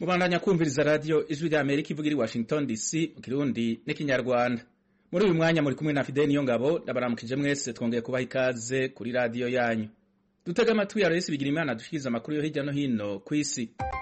mubandanya kumviriza radiyo ijwi rya amerika ivuga iri washington dc mu kirundi n'ikinyarwanda muri uyu mwanya muri kumwe na fideli niyo ngabo ndabaramukije mwese twongeye kubaha ikaze kuri radiyo yanyu dutega amatwi ya resi bigira imana dushikiriza amakuru yo hirya no hino ku isi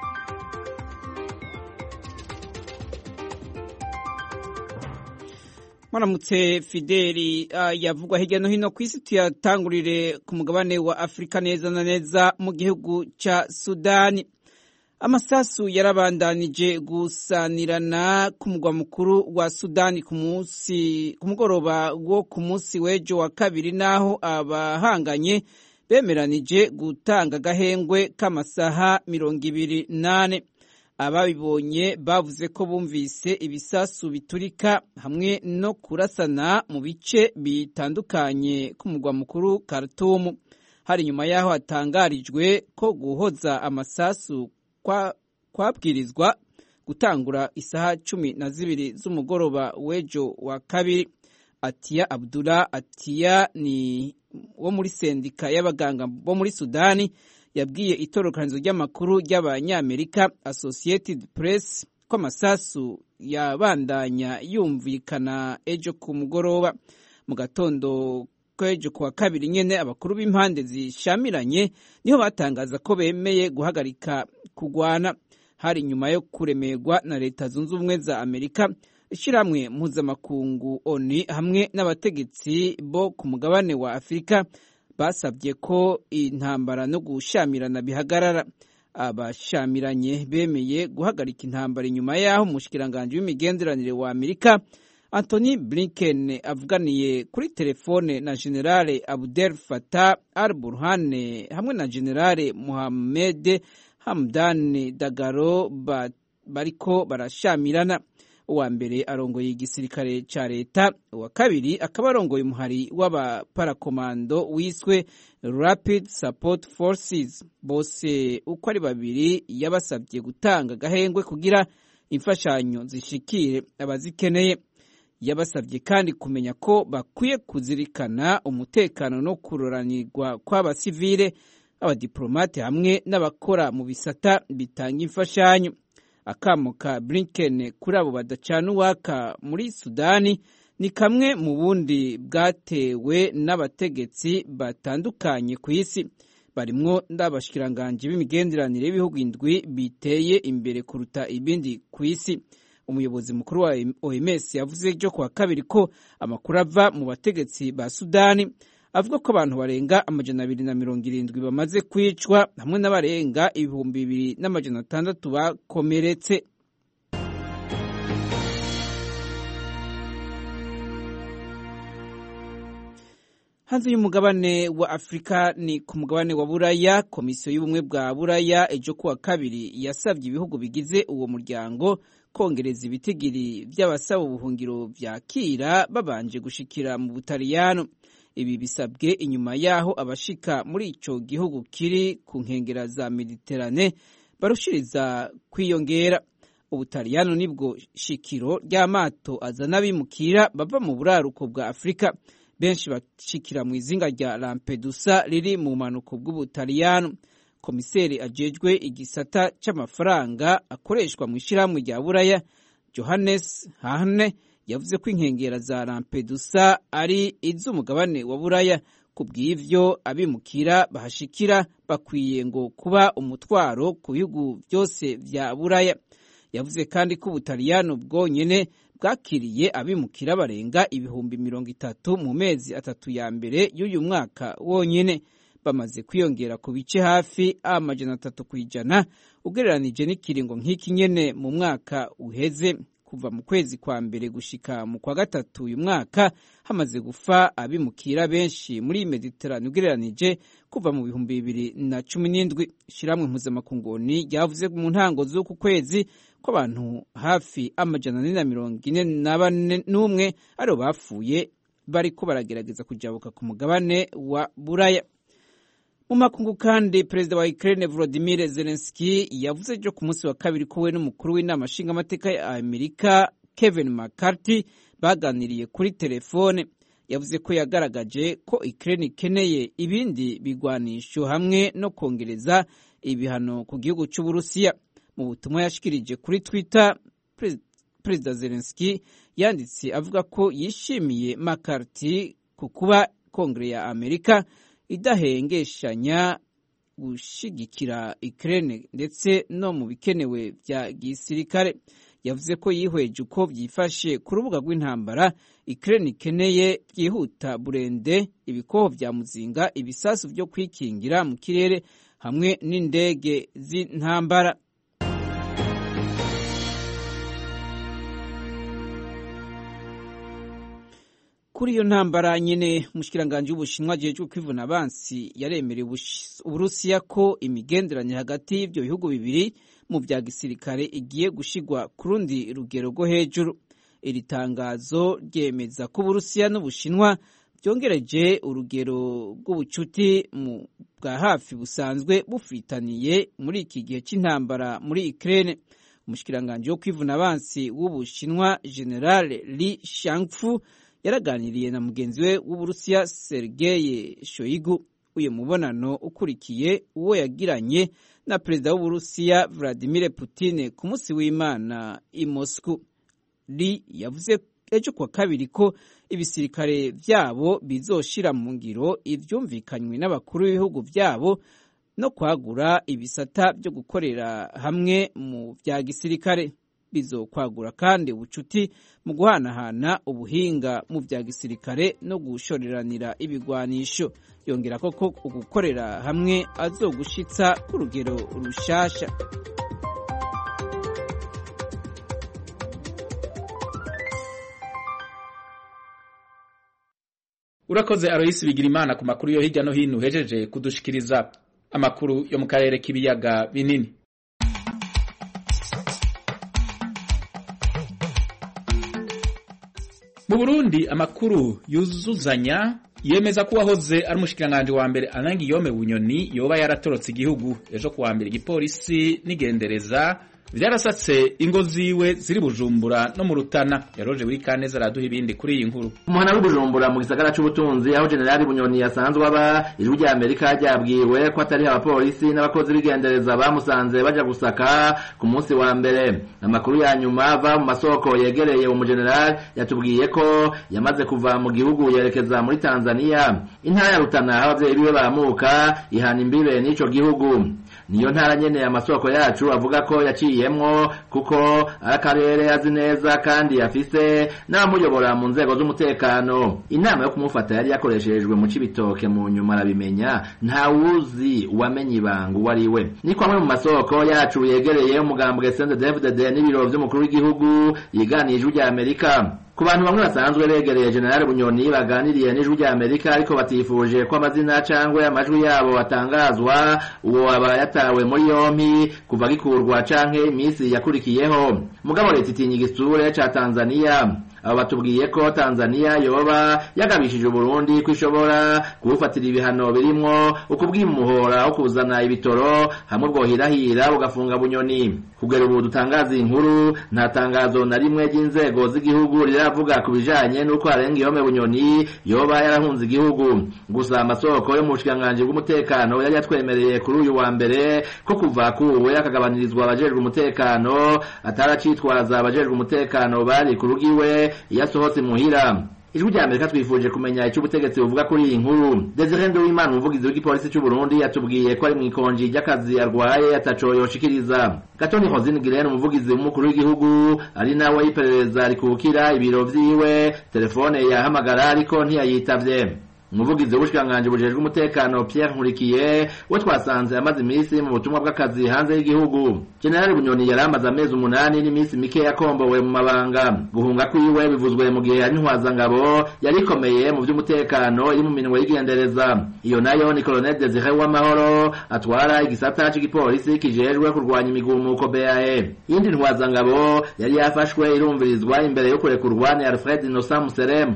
Mwaramutse Fideli uh, yavugwa hirya no hino ku isi tuyatangurire ku mugabane wa Afrika neza na neza mu gihugu ca Sudani. Amasasu yarabandanije gusanirana ku mugwa mukuru wa Sudani ku munsi ku mugoroba wo ku munsi w'ejo wa kabiri naho abahanganye bemeranije gutanga agahengwe k'amasaha mirongo ibiri nane. ababibonye bavuze ko bumvise ibisasu biturika hamwe no kurasana mu bice bitandukanye k'umugwa mukuru Khartoum hari nyuma y'aho hatangarijwe ko guhoza amasasu kwabwirizwa gutangura isaha cumi na zibiri z'umugoroba w'ejo wa kabiri Atiya Abdullah Atiya ni wo muri sendika y'abaganga bo muri Sudani yabwiye itorokanizo ry'amakuru ry'abanyamerika Associated Press ko amasasu yabandanya yumvikana ejo ku mugoroba mu gatondo k'ejo kuwa kabiri nyene abakuru b'impande zishamiranye niho batangaza ko bemeye guhagarika kugwana hari nyuma yo kuremerwa na leta zunze ubumwe za amerika ishyirahamwe mpuzamakungu oni hamwe n'abategetsi bo ku mugabane wa afurika basabye ko intambara no gushamirana bihagarara abashamiranye bemeye guhagarika intambara inyuma y'aho umushikiranganji w'imigenderanire wa amerika Anthony Blinken avuganiye kuri telefone na generale Abdel Fattah al-Burhan hamwe na generale Mohamed Hamdan Dagalo bariko barashamirana uwa mbere arongoye igisirikare ca leta uwa kabiri akaba arongoye umuhari w'abaparakomando wiswe Rapid Support Forces bose uko ari babiri yabasabye gutanga agahengwe kugira imfashanyo zishikire abazikeneye yabasabye kandi kumenya ko bakwiye kuzirikana umutekano no kuroranirwa kw'abasivile abadiplomate hamwe n'abakora mu bisata bitanga imfashanyo akamo ka Blinken kuri abo badacana uwaka muri Sudani ni kamwe mu bundi bwatewe n'abategetsi batandukanye ku isi barimwo n'abashikiranganji b'imigenderanire y'ibihugu indwi biteye imbere kuruta ibindi ku isi umuyobozi mukuru wa OMS yavuze ejo kuwa kabiri ko amakuru ava mu bategetsi ba Sudani avuga ko abantu barenga amajana abiri na mirongo irindwi bamaze kwicwa hamwe n'abarenga ibihumbi bibiri n'amajana atandatu bakomeretse hanze y'umugabane wa afurika ni ku mugabane wa buraya komisiyo y'ubumwe bwa buraya ejo kuwa kabiri yasabye ibihugu bigize uwo muryango kongereza ibitigiri by'abasaba ubuhungiro vyakira babanje gushikira mu butaliyano ibi bisabwe inyuma y'aho abashika muri ico gihugu kiri ku nkengera za mediterane barushiriza kwiyongera ubutaliyano nibwo shikiro ry'amato azana abimukira bava mu buraruko bwa afurika benshi bashikira mu izinga rya lampedusa riri mu bumanuko bw'ubutaliyano komiseri ajejwe igisata c'amafaranga akoreshwa mu ishirahamwe rya buraya johannes hahne yavuze ko inkengera za Lampedusa ari iz'umugabane wa Buraya ku bw'ivyo abimukira bahashikira bakwiye ngo kuba umutwaro ku bihugu byose vya Buraya yavuze kandi ko Ubutaliyano bwonyene bwakiriye abimukira barenga ibihumbi mirongo itatu mu mezi atatu ya mbere y'uyu mwaka wonyene bamaze kwiyongera ku bice hafi amajana atatu kw'ijana ugereranije n'ikiringo nk'iki nyene mu mwaka uheze kuva mu kwezi kwa mbere gushika mu kwa gatatu uyu mwaka hamaze gufa abimukira benshi muri Mediterane ugereranije kuva mu bihumbi bibiri na cumi n'indwi ishiramwe mpuzamakunguni ryavuze mu ntango z'uku kwezi ko abantu hafi amajana ane na mirongo ine na bane n'umwe aribo bapfuye bariko baragerageza kujabuka ku mugabane wa buraya mu makungu kandi perezida wa Ukraine Volodymyr Zelensky yavuze ejo ku munsi wa kabiri ko we n'umukuru w'inama nshingamateka ya Amerika Kevin McCarthy baganiriye kuri telefone yavuze ko yagaragaje ko Ukraine ikeneye ibindi bigwanisho hamwe no kongereza ibihano ku gihugu cy'Uburusiya mu butumwa yashikirije kuri twitter perezida zelenski yanditse avuga ko yishimiye makarti ku kuba kongere ya amerika idahengeshanya gushigikira Ukraine ndetse no mu bikenewe bya gisirikare yavuze ko yihweje uko byifashe ku rubuga rw'intambara Ukraine ikeneye byihuta burende ibikoho bya muzinga ibisasu byo kwikingira mu kirere hamwe n'indege z'intambara kuri iyo ntambara nyene umushikiranganje w'ubushinwa ajejwe kwivuna abansi yaremereye uburusiya ko imigenderanire hagati y'ivyo bihugu bibiri mu vya gisirikare igiye gushigwa ku rundi rugero rwo hejuru iri tangazo ryemeza ko uburusiya n'ubushinwa byongereje urugero rw'ubucuti bwa hafi busanzwe bufitaniye muri iki gihe c'intambara muri Ukraine umushikiranganje wo kwivuna abansi w'ubushinwa general Li Shangfu yaraganiriye na mugenzi we w'uburusiya Sergei Shoigu uyu mubonano ukurikiye uwo yagiranye na perezida w'uburusiya Vladimir Putin ku munsi w'Imana i Moscow Li yavuze ejo kwa kabiri ko ibisirikare vyabo bizoshira mu ngiro ivyumvikanywe n'abakuru b'ibihugu vyabo no kwagura ibisata byo gukorera hamwe mu vya gisirikare bizokwagura kandi ubucuti mu guhanahana ubuhinga mu vya gisirikare no gushoreranira ibigwanisho yongera koko ugukorera hamwe azogushitsa ku rugero rushasha urakoze aroyisi bigira imana ku makuru yo hirya no hino uhejeje kudushikiriza amakuru yo mu karere k'ibiyaga binini mu burundi amakuru yuzuzanya yemeza ko uwahoze ari umushikiranganji wa mbere anangi yome bunyoni yoba yaratorotse igihugu ejo kuwa mbere igipolisi n'igendereza vyarasatse ingo ziwe ziri bujumbura no mu rutana yaroje buri kaneza araduha ibindi kuri iyi nkuru umuhana w'ubujumbura mu gisagara c'ubutunzi aho generali bunyoni yasanzwe aba ijwi rya amerika ryabwiwe ko atari abapolisi n'abakozi b'igendereza bamusanze baja gusaka ku munsi wa mbere amakuru ya nyuma ava mu masoko yegereye umujenerali yatubwiye ko yamaze kuva mu gihugu yerekeza muri tanzania intara ya rutana aho abavyeyi biwe bamuka ihana imbibe n'ico gihugu niyo ntara nyene amasoko yacu avuga ko yaciyemwo kuko ari akarere azi neza kandi afise n'abamuyobora mu nzego z'umutekano inama yo kumufata yari yakoreshejwe mu cibitoke mu nyuma arabimenya ntawuzi uwamenye ibanga uwo ari we ni kwamwe mu masoko yacu yegereye umugambwe sende dfdd n'ibiro vy'umukuru w'igihugu yiganiye ijwi rya amerika ku bantu bamwe basanzwe begereye generali bunyoni baganiriye n'ijwi rya amerika ariko batifuje ko amazina cangwe amajwi yabo atangazwa uwo aba yatawe muri yompi kuva gikurwa canke imisi yakurikiyeho mugabo leta itinya igisure ca tanzaniya abo batubwiye ko tanzaniya yoba yagabishije uburundi ko ishobora kubufatira ibihano birimwo ukubwimuhora wo kuzana ibitoro hamwe bwohirahira bugafunga bunyoni kugera ubu dutangaza inkuru nta tangazo na rimwe ry'inzego z'igihugu riravuga ku bijanye n'uko harenga ihome bunyoni yoba yarahunze igihugu gusa amasoko yo mu bushikiranganji bw'umutekano yari yatwemereye kuri uyu wa mbere ko kuva kuwe akagabanirizwa abajejwe umutekano ataracitwaza abajejwe umutekano bari ku rugiwe iyo asohotse muhira ijwi rya amerika twifuje kumenya icyo ubutegetsi buvuga kuri iyi nkuru desire nduwimana umuvugizi w'igipolisi cy'u burundi yatubwiye ko ari mu ikonji ry'akazi arwaye ataco yoshikiriza gatoni hozine girene umuvugizi w'umukuru w'igihugu ari nawe y'iperereza rikukira ibiro vyiwe telefone yahamagara ariko ntiyayitavye umuvugizi w'ubushikiranganji bujejwe umutekano Pierre Nkurikiye we twasanze amaze iminsi mu butumwa bw'akazi hanze y'igihugu General Bunyoni yari amaze amezi umunani n'iminsi mike yakombowe mu mabanga guhunga kwiwe bivuzwe mu gihe ari ntwazangabo yari ikomeye mu by'umutekano iri mu minwe y'igendereza iyo nayo ni Colonel Desire Uwamahoro atwara igisata c'igipolisi kijejwe kurwanya imigumuko BAE yindi ntwazangabo yari yafashwe irumvirizwa imbere yo kurekurwa ni Alfred Innocent Museremu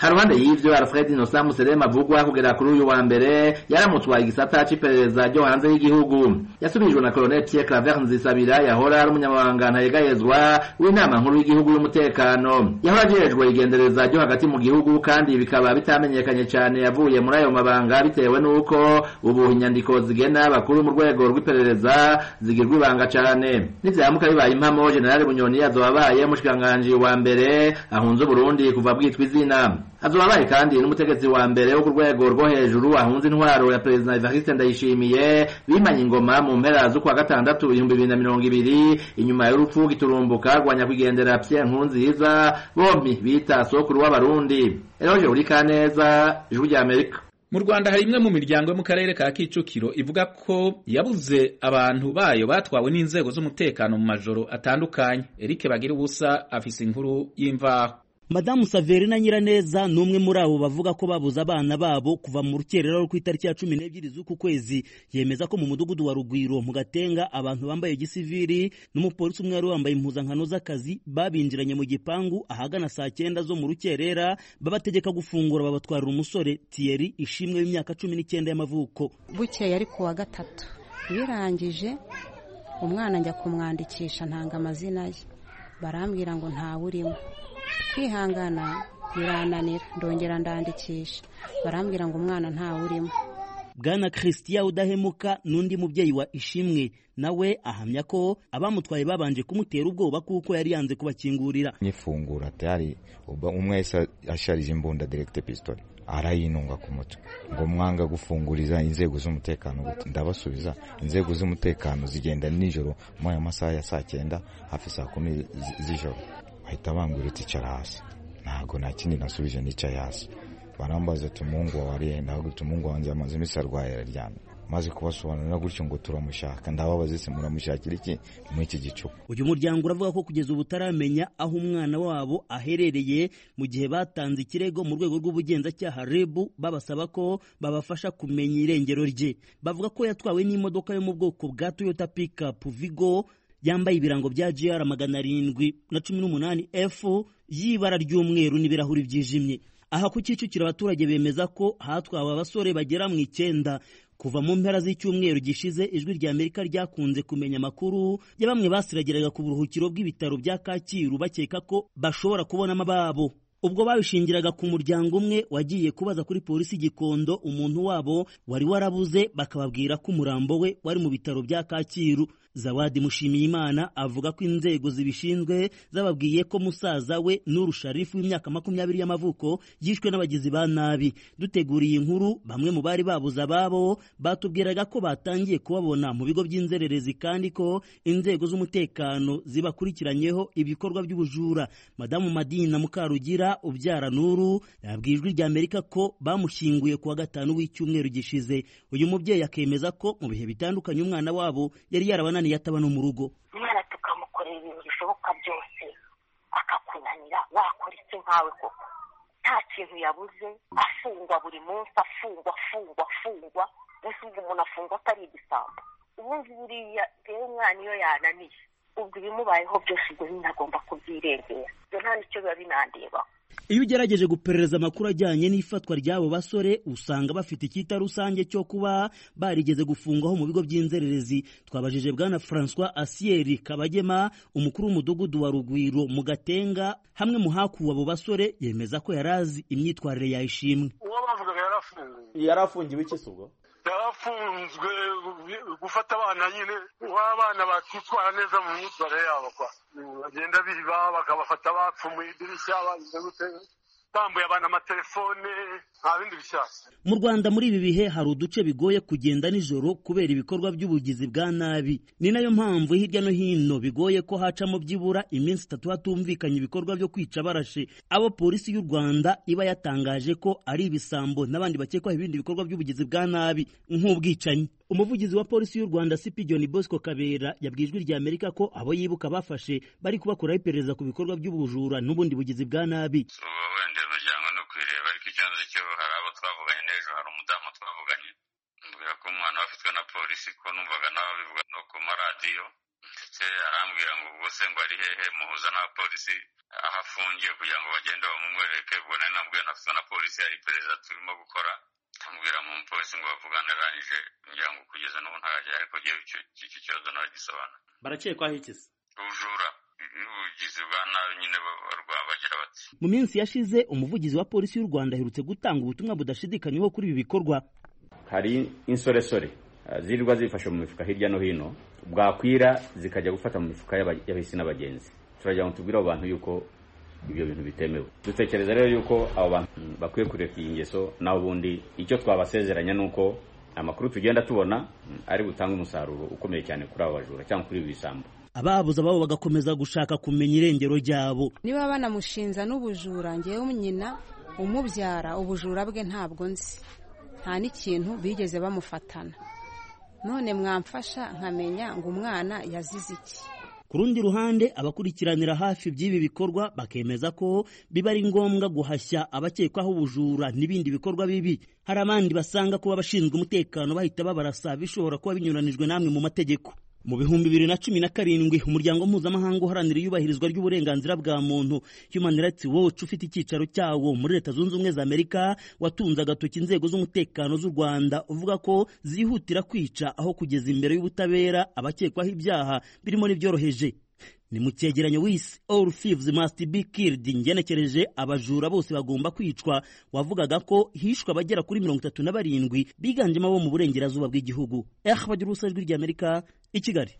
haruhande y'ivyo alfred innocent muserema avugwa kugera kuri uyu wa mbere yaramutwaye igisata c'iperereza ryo hanze y'igihugu yasubirijwe na colonel pierre claver nzisabira yahora ari umunyamabanga ntayegayezwa w'inama nkuru y'igihugu y'umutekano yahora ajejwe igendereza ryo hagati mu gihugu kandi bikaba bitamenyekanye cane yavuye muri ayo mabanga bitewe n'uko ubu inyandiko zigena bakuru mu rwego rw'iperereza zigirwa ibanga cane nivyamuka bibaye impamo generali bunyoni azoba abaye umushikiranganji wa mbere ahunze uburundi kuva bwitwa izina azoba abaye kandi n'umutegetsi wa mbere wo ku rwego rwo hejuru ahunze intwaro ya perezida evariste ndayishimiye bimanye ingoma mu mpera z'ukwa gatandatu ibihumbi bibiri na mirongo ibiri inyuma y'urupfu giturumbuka rwa nyakwigendera pierre nkurunziza bompi bita sokuru w'abarundi eroje uri kaneza ijwi rya amerika mu rwanda hari imwe mu miryango yo mu karere ka kicukiro ivuga ko yabuze abantu bayo batwawe n'inzego z'umutekano mu majoro atandukanye eric bagira ubusa afise inkuru y'imvaho madamu saverina nyiraneza ni umwe muri abo bavuga ko babuze abana babo kuva mu rukerera rwo ku itariki ya cumi n'ebyiri z'uku kwezi yemeza ko mu mudugudu wa rugwiro mu gatenga abantu bambaye gisiviri n'umupolisi umwe wari wambaye impuzankano z'akazi babinjiranye mu gipangu ahagana saa cyenda zo mu rukerera babategeka gufungura babatwarira umusore tiyeri ishimwe w'imyaka cumi n'icyenda y'amavuko bukeye ari ku wa gatatu birangije umwana njya kumwandikisha ntanga amazina ye barambwira ngo ntawe urimo kwihangana birananira ndongera ndandikisha barambwira ngo umwana ntawe urimo bwana christian udahemuka n'undi mubyeyi wa ishimwe nawe ahamya ko abamutwaye babanje kumutera ubwoba kuko yari yanze kubakingurira nyifungura tayari umwe yahise asharije imbunda direkite pisitoli arayinunga ku mutwe ngo mwanga gufunguriza inzego z'umutekano gute ndabasubiza inzego z'umutekano zigenda nijoro muri ayo masaha ya saa cyenda hafi saa kumi z'ijoro bahita bambwira uti icara hasi ntabwo nta kindi nasubije nicaye hasi barambaza ati umuhungu wawe ariye ndavuga ati umuhungu wanjye amaze iminsi arwaye araryamye maze kubasobanurira gutyo ngo turamushaka ndababaza ese muramushakira iki muri iki gicuku uyu muryango uravuga ko kugeza ubu utaramenya aho umwana wabo aherereye mu gihe batanze ikirego mu rwego rw'ubugenzacyaha reb babasaba ko babafasha kumenya irengero rye bavuga ko yatwawe n'imodoka yo mu bwoko bwa toyota pikapu vigo yambaye ibirango bya gr magana arindwi na cumi n'umunani f y'ibara ry'umweru n'ibirahuri byijimye aha ku kicukiro abaturage bemeza ko hatwawe abasore bagera mu icyenda kuva mu mpera z'icyumweru gishize ijwi rya amerika ryakunze kumenya amakuru ya bamwe basiragiraga ku buruhukiro bw'ibitaro bya kacyiru bakeka ko bashobora kubonamo ababo ubwo babishingiraga ku muryango umwe wagiye kubaza kuri polisi gikondo umuntu wabo wari warabuze bakababwira ko umurambo we wari mu bitaro bya kacyiru zawadi mushimiyimana avuga ko inzego zibishinzwe zababwiye ko musaza we nuru sharifu w'imyaka makumyabiri y'amavuko yishwe n'abagizi ba nabi duteguriye inkuru bamwe mu bari babuze ababo batubwiraga ko batangiye kubabona mu bigo by'inzererezi kandi ko inzego z'umutekano zibakurikiranyeho ibikorwa by'ubujura madamu madina mukarugira ubyara nuru yabwiye ijwi rya amerika ko bamushyinguye ku wa gatanu w'icyumweru gishize uyu mubyeyi akemeza ko mu bihe bitandukanye umwana wabo yari yarabananiye ataba no mu rugo umwana tukamukorera ibintu bishoboka byose akakunanira wakora iki nkawe koko nta kintu yabuze afungwa buri munsi afungwa afungwa afungwa mbese ubwo umuntu afungwa atari igisambo ubundi buriya rero umwana iyo yananiye ubwo ibimubayeho byose ubwo nyine agomba kubyirengera ibyo nta nicyo biba binandebaho iyo ugerageje guperereza amakuru ajyanye n'ifatwa ry'abo basore usanga bafite icyita rusange cyo kuba barigeze gufungwaho mu bigo by'inzererezi twabajije bwana francois asiyeri kabagema umukuru w'umudugudu wa rugwiro mu gatenga hamwe mu hakuwe abo basore yemeza ko yari azi imyitwarire yayishimwe uwo bavugaga yarafunguwe yari afungiwe iki se ubwo yarafunzwe gufata abana nyine w'abana bakitwara neza mu myitwarire yabo kwa bagenda biba bakabafata bapfumuye idirishya bagize gute bambuye abantu amatelefone nta bindi bishyashya mu rwanda muri ibi bihe hari uduce bigoye kugenda nijoro kubera ibikorwa by'ubugizi bwa nabi ni nayo mpamvu hirya no hino bigoye ko hacamo byibura iminsi itatu hatumvikanye ibikorwa byo kwica barashe abo polisi y'u rwanda iba yatangaje ko ari ibisambo n'abandi bakekwaho ibindi bikorwa by'ubugizi bwa nabi nk'ubwicanyi umuvugizi wa polisi y'u rwanda cp john bosco kabera yabwiye ijwi rya amerika ko abo yibuka bafashe bari kubakoraho iperereza ku bikorwa by'ubujura n'ubundi bugizi bwa nabi wenda imiryango no kwireba ariko ikibazo cyo hari abo twavuganye n'ejo hari umudamu twavuganye mbwira ko umwana we afitwe na polisi ko numvaga nawe bivuga no ku maradiyo ndetse arambwira ngo ubwo se ngo ari hehe muhuza n'abapolisi aho afungiye kugira ngo bagende bamumwereke ubwo nari nabwiwe nafitwe na polisi yari iperereza turimo gukora amubwira mu mupolisi ngo bavugane arangije ngira ngo kugeza n'ubu ntarajya ariko ngewe iki kibazo naragisobanura barakekwaho iki se ubujura n'ubugizi bwa nabi nyine barwa bagira bati mu minsi yashize umuvugizi wa polisi y'u rwanda aherutse gutanga ubutumwa budashidikanywaho kuri ibi bikorwa hari insoresore zirirwa zifashe mu mifuka hirya no hino bwakwira zikajya gufata mu mifuka y'abahisi n'abagenzi turagira ngo tubwire abo bantu yuko ibyo bintu bitemewe dutekereza rero yuko abo bantu bakwiye kureka iyi ngeso naho ubundi icyo twabasezeranya ni uko amakuru tugenda tubona ari butange umusaruro ukomeye cyane kuri abo bajura cyangwa kuri ibi bisambo ababuze ababo bagakomeza gushaka kumenya irengero ryabo niba banamushinja n'ubujura ngewe nyina umubyara ubujura bwe ntabwo nzi nta n'ikintu bigeze bamufatana none mwamfasha nkamenya ngo umwana yazize iki ku rundi ruhande abakurikiranira hafi by'ibi bikorwa bakemeza ko biba ari ngombwa guhashya abakekwaho ubujura n'ibindi bikorwa bibi hari abandi basanga kuba abashinzwe umutekano bahita babarasa bishobora kuba binyuranijwe namwe mu mategeko mu bihumbi bibiri na cumi na karindwi umuryango mpuzamahanga uharanira iyubahirizwa ry'uburenganzira bwa muntu human rights watch ufite icyicaro cyawo muri leta zunze ubumwe za amerika watunze agatoki inzego z'umutekano z'u rwanda uvuga ko zihutira kwica aho kugeza imbere y'ubutabera abakekwaho ibyaha birimo n'ibyoroheje ni mu cyegeranyo wisi all thieves must be killed ngenekereje abajura bose bagomba kwicwa wavugaga ko hishwe abagera kuri mirongo itatu na barindwi biganjemo abo mu burengerazuba bw'igihugu eh bagira ubusa ijwi ry'amerika i kigali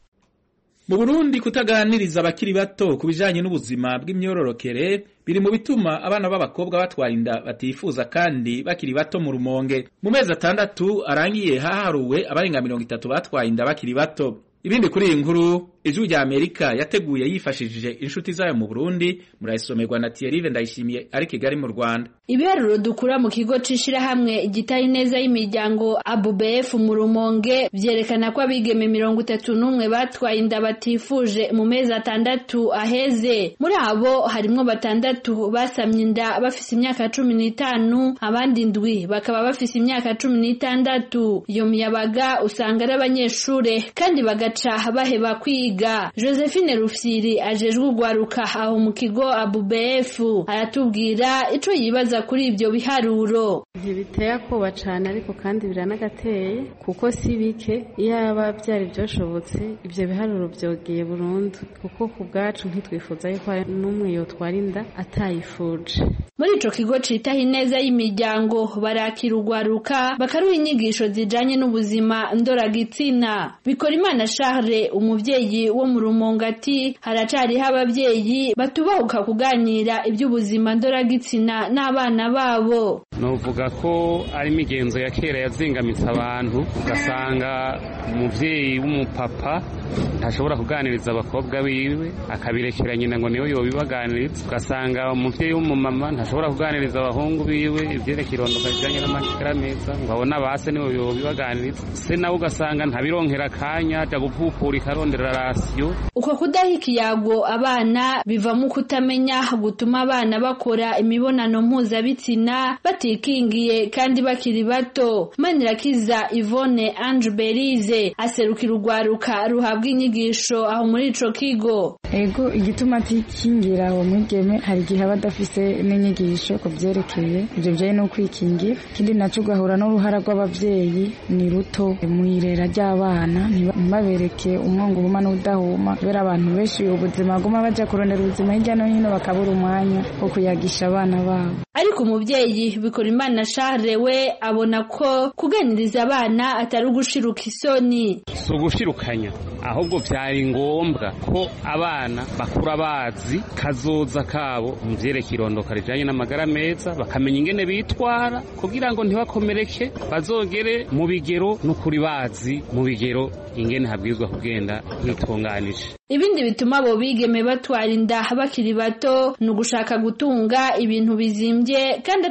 mu burundi kutaganiriza abakiri bato ku bijanye n'ubuzima bw'imyororokere biri mu bituma abana b'abakobwa batwara inda batifuza kandi bakiri bato mu rumonge mu mezi atandatu arangiye haharuwe abarenga mirongo itatu batwaye inda bakiri bato ibindi kuri iyi nkuru ijwi rya amerika yateguye yifashishije inshuti zayo mu burundi murayisomerwa na tiyerive ndayishimiye ari kigali mu rwanda ibiharuro dukura mu kigo c'ishirahamwe igitari neza y'imiryango abubf mu rumonge vyerekana ko abigeme mirongo itatu n'umwe batwaye inda batifuje mu mezi atandatu aheze muri abo harimwo batandatu basamye inda bafise imyaka cumi n'itanu abandi ndwi bakaba bafise imyaka cumi n'itandatu iyo miyabaga usanga ari abanyeshure kandi bagaca baheba kwiga josephine rufyiri ajejwe urwaruka aho mu kigo abubf aratubwira ico yibaza kuri ibyo biharuro ntibiteye akoba cane ariko kandi biranagateye kuko si bike iyaba byari byoshobotse ibyo biharuro byogeye burundu kuko ku bwacu ntitwifuza yuko hari n'umwe yotwara inda atayifuje muri ico kigo citaho ineza y'imiryango barakira urwaruka bakaruha inyigisho zijanye n'ubuzima ndoragitsina bikora imana charles umuvyeyi wo mu rumongo ati haracariho abavyeyi batubahuka kuganira iby'ubuzima ndoragitsina n'abana babo novuga ko ari imigenzo ya kera yazingamitse abantu ugasanga umuvyeyi w'umupapa ntashobora kuganiriza abakobwa biwe akabirekera nyina ngo niwe yobibaganiriza ugasanga umuvyeyi w'umumama ntashobora kuganiriza abahungu biwe ivyerekeye irondoka rijanye n'amagara meza ngo abone abase niwe yobibaganiriza se nawe ugasanga ntabironkera akanya aja gupupura ikarondera rasiyo uko kudaha ikiyago abana bivamo kutamenya gutuma abana bakora imibonano mpuzabitsina batikingiye kandi bakiri bato manirakiza ivone ange berize aserukira urwaruka ruhabwa inyigisho aho muri ico kigo ego igituma atikingira uwo mwigeme hari igihe aba adafise n'inyigisho ku byerekeye ibyo bijyanye no kwikingira ikindi nacyo ugahura n'uruhara rw'ababyeyi ni ruto mu irera ry'abana ntibabereke umwongo ubuma n'udahuma kubera abantu benshi ubuzima baguma bajya kurondera ubuzima hirya no hino bakabura umwanya wo kuyagisha abana babo ariko umubyeyi bikora imana shahre we abona ko kuganiriza abana atari ugushiruka isoni si ugushirukanya ahubwo byari ngombwa ko abana bakura bazi kazoza kabo mu byerekeye irondoka rijyanye n'amagara meza bakamenya ingene bitwara kugira ngo ntibakomereke bazogere mu bigero n'ukuri bazi mu bigero ingene habwirizwa kugenda hitunganije ibindi bituma abo bigeme batwara inda bakiri bato ni ugushaka gutunga ibintu bizimbye kandi ata buryo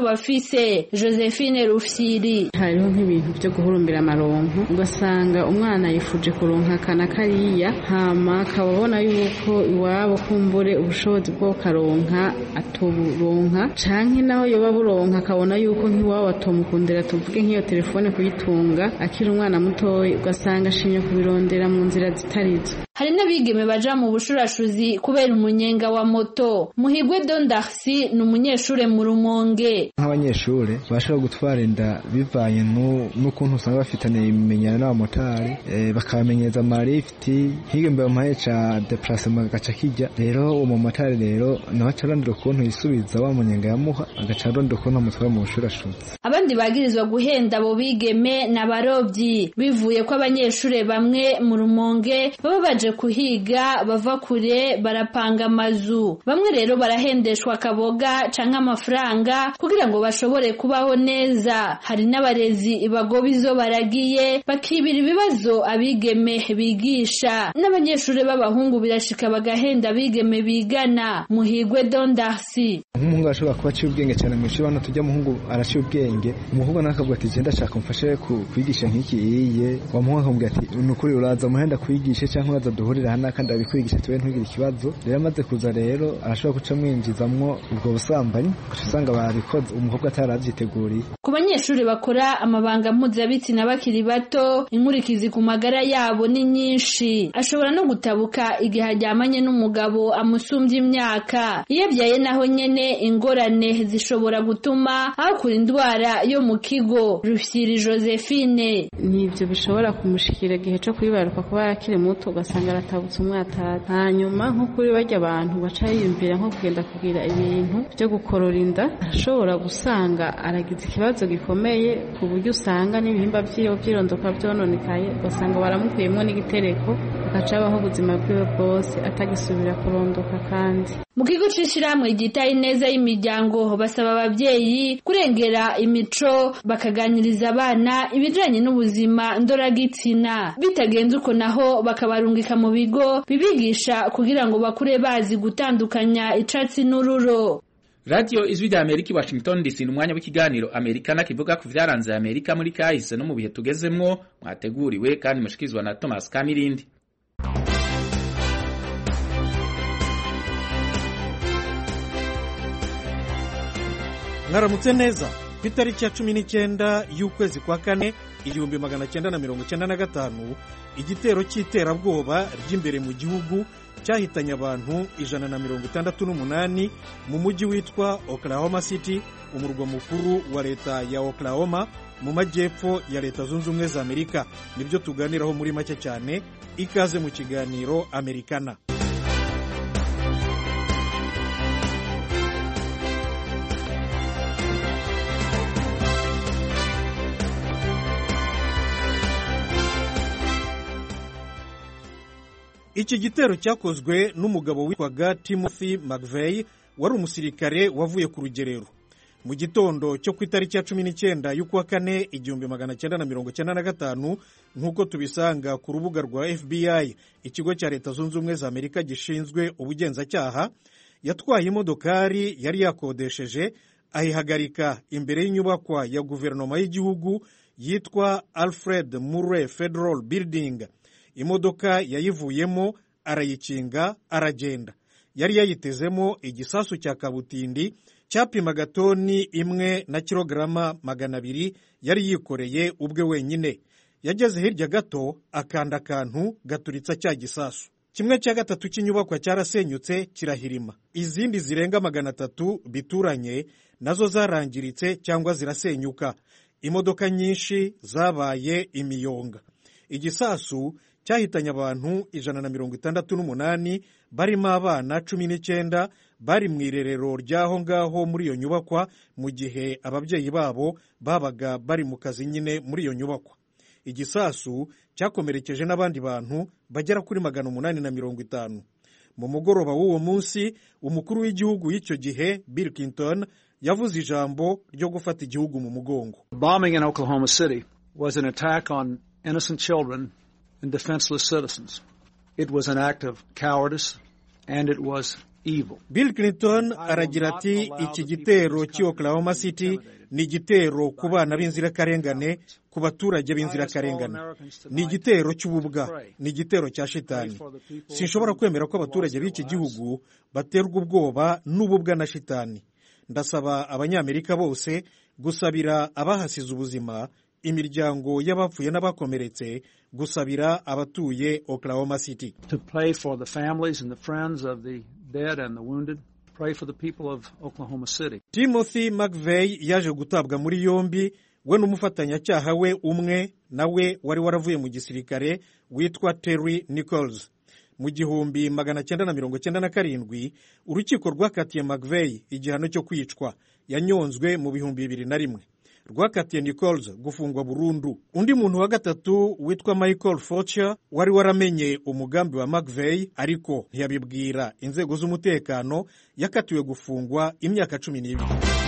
buryo bafise josephine rufyiri hariho nk'ibintu byo guhurumbira amaronko ugasanga umwana yifuje kuronka akana kariya hama akaba abona yuko iwabo kumbure ubushobozi bwo karonka atuburonka canke naho yoba buronka akabona yuko nk'iwabo atomukundira tuvuge nk'iyo telefone kuyitunga akiri umwana mutoya ugasanga ashimye kubirondera mu nzira zitarizo hari n'abigeme baja mu bushurashuzi kubera umunyenga wa moto muhigwe dondarsi ni umunyeshure mu rumonge nk'abanyeshure bashobora gutwara inda bivanye n'ukuntu usanga bafitaniye ibimenyano n'abamotari bakabamenyereza amarifiti nk'iyo mbere muhaye ca deplacement agaca kijya rero uwo mumotari rero nawe aca arondera ukuntu yisubiza wa munyenga yamuha agaca arondera ukuntu amutwara mu bushurashuzi abandi bagirizwa guhenda abo bigeme n'abarobyi bivuye ko abanyeshure bamwe mu rumonge baba baje kuhiga bava kure barapanga amazu bamwe rero barahendeshwa akaboga canke amafaranga kugira ngo bashobore kubaho neza hari n'abarezi bagoba izo baragiye bakibira ibibazo abigeme bigisha n'abanyeshure b'abahungu birashika bagahenda abigeme bigana muhigwe dondarsi nk'umuhungu arashobora kuba aciye ubwenge cyane mu ishuri hano tujya umuhungu araciye ubwenge umuhungu nawe akavuga ati genda shaka umfashe kwigisha nk'iki iye wa muhungu akamubwira ati ni ukuri uraza muhenda kwigishe cyangwa uraza duhurira hano kandi abikwigisha tuwe ntugire ikibazo rero amaze kuza rero arashobora guca mwinjizamwo ubwo busambanyi ugaca usanga barabikoze umukobwa atarabyiteguriye ku banyeshuri bakora amabanga mpuzabitsina bakiri bato inkurikizi ku magara yabo ni nyinshi ashobora no gutabuka igihe aryamanye n'umugabo amusumbya imyaka iyo abyaye naho nyene ingorane zishobora gutuma hakura indwara yo mu kigo rufyiri josephine nibyo bishobora kumushikira igihe cyo kwibaruka kuba yakiri muto ugasanga aratabutse umwatata hanyuma nko kuri barya abantu baca yiyumvira nko kugenda kugira ibintu byo gukorora inda arashobora gusanga aragize ikibazo gikomeye ku buryo usanga n'ibihimba by'iyo byirondoka byononekaye ugasanga baramukuyemo n'igitereko agaca abaho ubuzima bwiwe bwose atagisubira kurondoka kandi mu kigo c'ishirahamwe ryitaye neza y'imiryango basaba abavyeyi kurengera imico bakaganiriza abana ibijanye n'ubuzima ndoragitsina bitagenze uko naho bakabarungika mu bigo bibigisha kugira ngo bakure bazi gutandukanya icatsi n'ururo radiyo ijwi rya amerika i washington dc ni umwanya w'ikiganiro amerikana kivuga ku vyaranze amerika muri kahise no mu bihe tugezemwo mwateguriwe kandi mushikirizwa na thomas kamirindi mwaramutse neza ku itariki ya cumi n'icyenda y'ukwezi kwa kane igihumbi magana cyenda na mirongo cyenda na gatanu igitero cy'iterabwoba ry'imbere mu gihugu cyahitanye abantu ijana na mirongo itandatu n'umunani mu mujyi witwa oklahoma city umurwa mukuru wa leta ya oklahoma mu majyepfo ya leta zunze ubumwe za amerika nibyo tuganiraho muri make cyane ikaze mu kiganiro amerikana iki gitero cyakozwe n'umugabo witwaga timothy mcveigh wari umusirikare wavuye ku rugerero mu gitondo cyo ku itariki ya cumi n'icyenda y'ukwa kane igihumbi magana cyenda na mirongo cyenda na gatanu nk'uko tubisanga ku rubuga rwa fbi ikigo cya leta zunze ubumwe za amerika gishinzwe ubugenzacyaha yatwaye imodokari yari yakodesheje ayihagarika imbere y'inyubakwa ya guverinoma y'igihugu yitwa alfred murray federal building imodoka yayivuyemo arayikinga aragenda yari yayitezemo igisasu cya kabutindi cyapimaga toni imwe na kilograma magana abiri yari yikoreye ubwe wenyine yageze hirya gato akanda akantu gaturitsa cya gisasu kimwe cya gatatu cy'inyubakwa cyarasenyutse kirahirima izindi zirenga magana atatu bituranye nazo zarangiritse cyangwa zirasenyuka imodoka nyinshi zabaye imiyonga igisasu cyahitanye abantu ijana na mirongo itandatu n'umunani barimo abana cumi n'icyenda bari mu irerero ry'aho ngaho muri iyo nyubakwa mu gihe ababyeyi babo babaga bari mu kazi nyine muri iyo nyubakwa igisasu cyakomerekeje n'abandi bantu bagera kuri magana umunani na mirongo itanu mu mugoroba w'uwo munsi umukuru w'igihugu y'icyo gihe bill clinton yavuze ijambo ryo gufata igihugu mu mugongo bombing in oklahoma city was an attack on innocent children and defenseless citizens. It was an act of cowardice and it was evil. bill clinton aragira ati iki gitero cy'i oklahoma city ni igitero ku bana b'inzirakarengane ku baturage b'inzirakarengane ni igitero cy'ububwa ni igitero cya shitani sinshobora kwemera ko abaturage b'iki gihugu baterwa ubwoba n'ububwa na shitani ndasaba abanyamerika bose gusabira abahasize ubuzima imiryango y'abapfuye n'abakomeretse gusabira abatuye oklahoma city To pray for the families and the friends of the dead and the wounded. Pray for the people of Oklahoma City. timothy mcveigh yaje gutabwa muri yombi we n'umufatanyacyaha we umwe nawe wari waravuye mu gisirikare witwa terry nichols mu gihumbi magana cyenda na mirongo cyenda na karindwi urukiko rwakatiye mcveigh igihano cyo kwicwa yanyonzwe mu bihumbi bibiri na rimwe rwakatiye nichols gufungwa burundu undi muntu wa gatatu witwa michael forcher wari waramenye umugambi wa mcveigh ariko ntiyabibwira inzego z'umutekano yakatiwe gufungwa imyaka cumi n'ibiri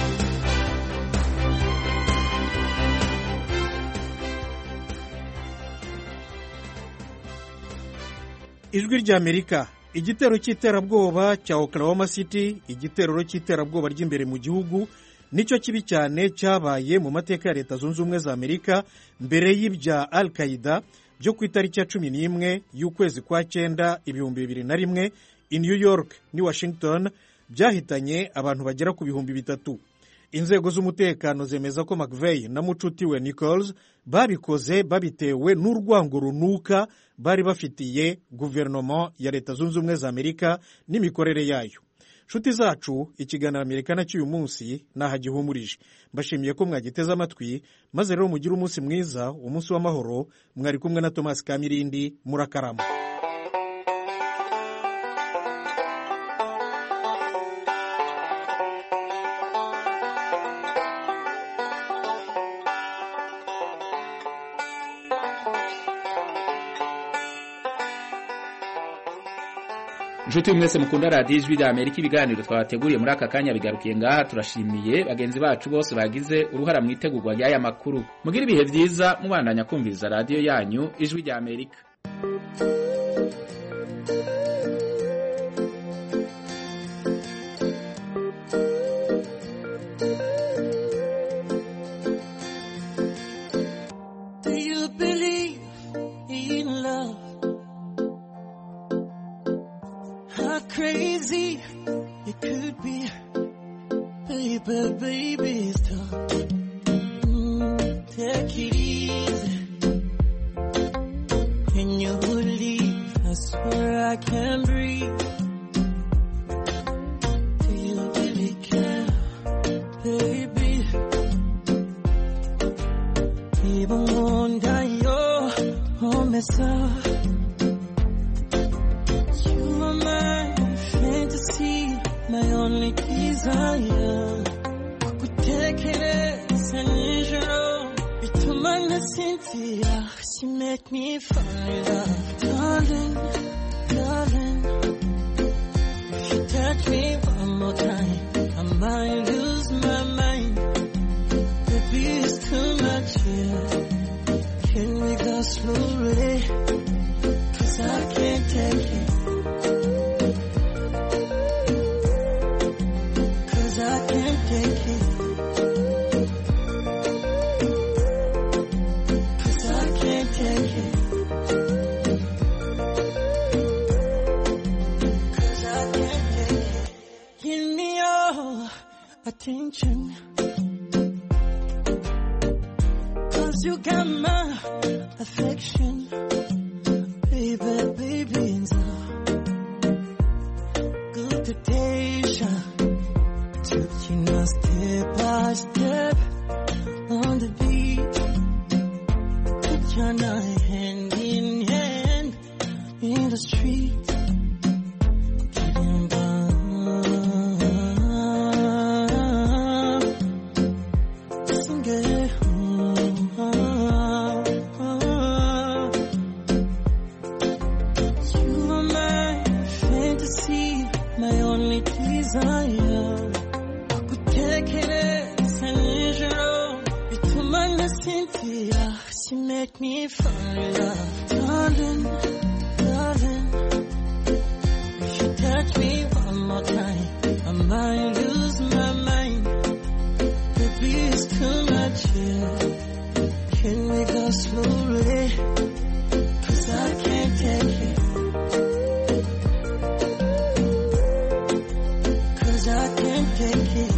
ijwi ry'amerika igitero cy'iterabwoba cya oklahoma city igitero cy'iterabwoba ry'imbere mu gihugu nicyo kibi cyane cyabaye mu mateka ya leta zunze ubumwe za amerika mbere y'ibya al qaida byo ku itariki ya cumi n'imwe y'ukwezi kwa cyenda ibihumbi bibiri na rimwe i new york ni washington byahitanye abantu bagera ku bihumbi bitatu inzego z'umutekano zemeza ko mcveigh na mucuti we nichols babikoze babitewe n'urwango runuka bari bafitiye guverinoma ya leta zunze ubumwe za amerika n'imikorere yayo nshuti zacu ikiganiro amerika nacyo uyu munsi nahagihumurije mbashimiye ko mwagiteze amatwi maze rero mugire umunsi mwiza umunsi w'amahoro mwari kumwe na tomasi kamirindi murakarama inshuti mwese mukunda radiyo ijwi rya amerika ibiganiro twabateguriye muri aka kanya bigarukiye ngaha turashimiye bagenzi bacu bose bagize uruhara mu itegurwa ry'aya makuru mugire ibihe byiza mubandanya kumviriza radiyo yanyu ijwi rya amerika Do you believe in love? How crazy it could be, baby, baby, stop. Mm, take it easy. Can you leave? I swear I can't breathe. Do you really care, baby? Even wonder your home is up. You are my fantasy, my only desire. Kukutekereza nijoro bituma nasinzira. She make me fall in love, darling, darling. If you touch me one more time, I might lose my mind. Baby, it's too much here. Can we go slowly? Cause I can't take it. Cause I can't take it. Cause I can't take it. Cause I can't take it. Give me your attention. Cause you got my affection. Baby, baby, it's a good temptation. Taking us step by step on the beat. Put your night hand in hand in the street. Getting by. Sing it. You are my fantasy, my only desire. Kutekereza nijoro bituma nasinzira. She make me fall in love, darling, darling. If you touch me one more time, I might lose my mind. Baby, it's too much here. Can we go slowly? Cause I can't take it. Cause I can't take it.